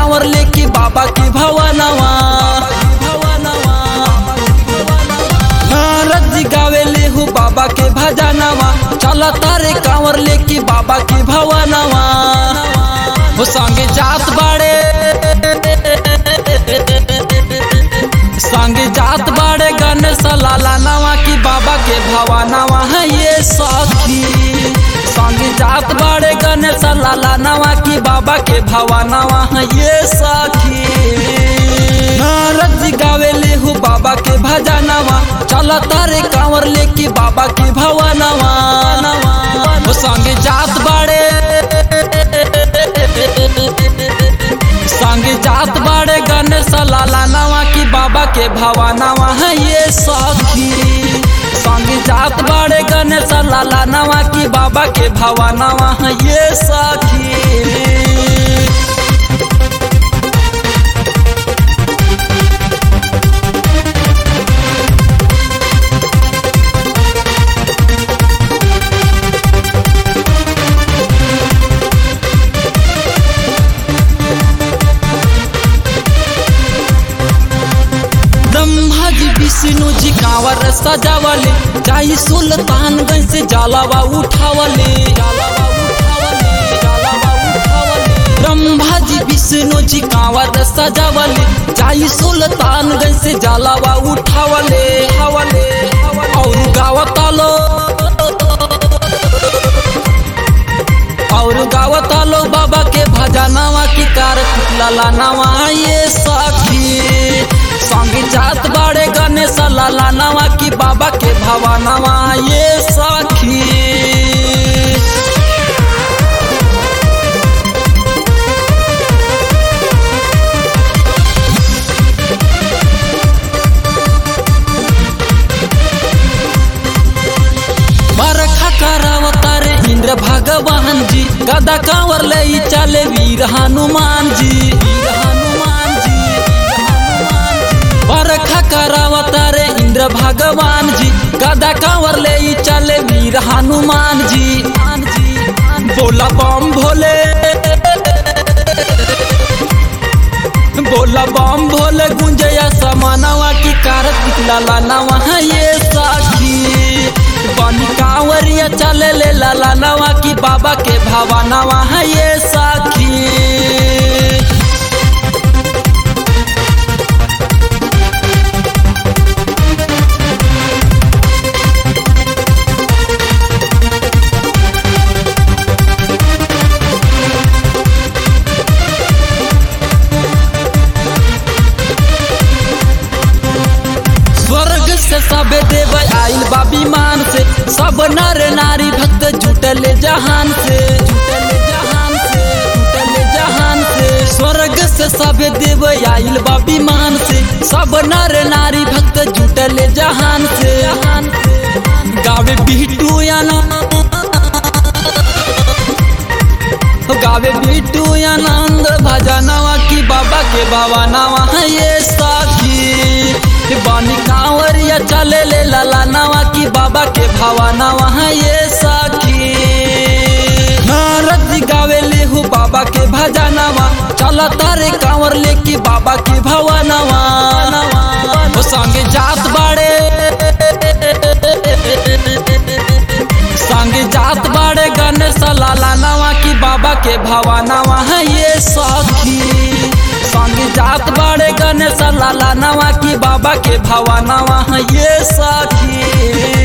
कांवर लेके बाबा के भवनवा नारद जी गावेले हो बाबा के भजनवा चल तारे कांवर लेके बाबा के भवनवा हो संगे जात बाड़े संगे जात बाड़े गणेश लाला नवा की बाबा के भवनवा है ये सखी संगे जात बाड़े गणेश लाला नवा की बाबा के भवनवा है ये सखी नारद जी गावेले हो बाबा के भजनवा चल तारे कांवर लेके बाबा के भवनवा हो संगे जात बाड़े संगे जात बाड़े गणेश लाला नवा की बाबा के भवनवा है ये सखी संगे जात बाड़े गणेश लाला नवा की बाबा के भवनवा है ये सखी ब्रह्मा जी विष्णु जी कांवर सजावले जाई सुल्तानगंज से जलावा उठावले ब्रह्मा जी विष्णु जी कांवर सजावले जाई सुल्तानगंज से जलावा उठावले हवले और गावतालो और गावतालो बाबा के भजनवा की कार लाला नवा ये सखी संगी जात बाड़े गणेश लाला नवा की बाबा के भवनवा ये सखी बरखा करावतारे इंद्र भगवान जी गदा कांवर ले चले वीर हनुमान जी वीर हनुमान जी वीर हनुमान जी बरखा करावतारे इंद्र भगवान जी गदा कांवर ले चले वीर हनुमान जी बोला बम भोले बोला बम भोले गुंजया समानवा की कारत लाला नवा है ये साखी बनी कांवरिया चले ले लाला नवा की बाबा के भावा नवा है ये साखी स्वर्ग से सब देव आइल बा विमान से सब नर नारी भक्त जुटल जहान से जुटल जहान से जुटल जहान से स्वर्ग से सब देव आइल बा विमान से सब नर नारी भक्त जुटल जहान से गावे बिटू याना गावे बिटू आनंद भजनवा की बाबा के बाबा नवा है ये साखी बानी कांवरिया चले ले लाला नवा की बाबा के भावा नवा है ये साखी नारद जी गावे ले हो बाबा के भजनवा चल तारे कांवर लेके बाबा के भावा नवा हो संगे जात बाड़े संगे जात बाड़े गणेश लाला नवा की बाबा के भावा नवा है ये सखी संगे जात बाड़े गणेश लाला नवा की बाबा के भावा नवा है ये सखी